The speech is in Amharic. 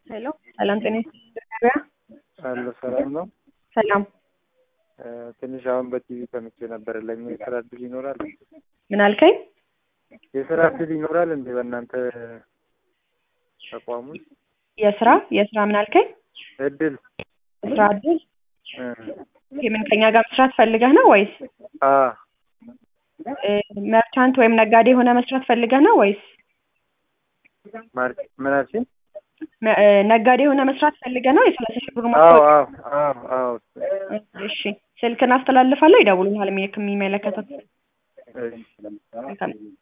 ሄሎ ሰላም ጤና ገበያ አሎ ሰላም ነው። ሰላም እ ትንሽ አሁን በቲቪ ሰምቼ ነበር። ለኛ የስራ እድል ይኖራል? ምን አልከኝ? የስራ እድል ይኖራል እንዴ በእናንተ ተቋም ውስጥ? የስራ የስራ ምን አልከኝ? እድል የስራ እድል እ የምን ከኛ ጋር መስራት ፈልገህ ነው ወይስ አ እ መርቻንት ወይም ነጋዴ የሆነ መስራት ፈልገህ ነው ወይስ ማር ምን አልሽኝ? መ- እ ነጋዴ የሆነ መስራት ፈልገህ ነው? የሰላሳ ሺህ ብር አዎ ማስታወቂያ አዎ አዎ አዎ እሺ ስልክን አስተላልፋለሁ፣ ይደውሉልሃል የሚመለከተው እሺ መልካም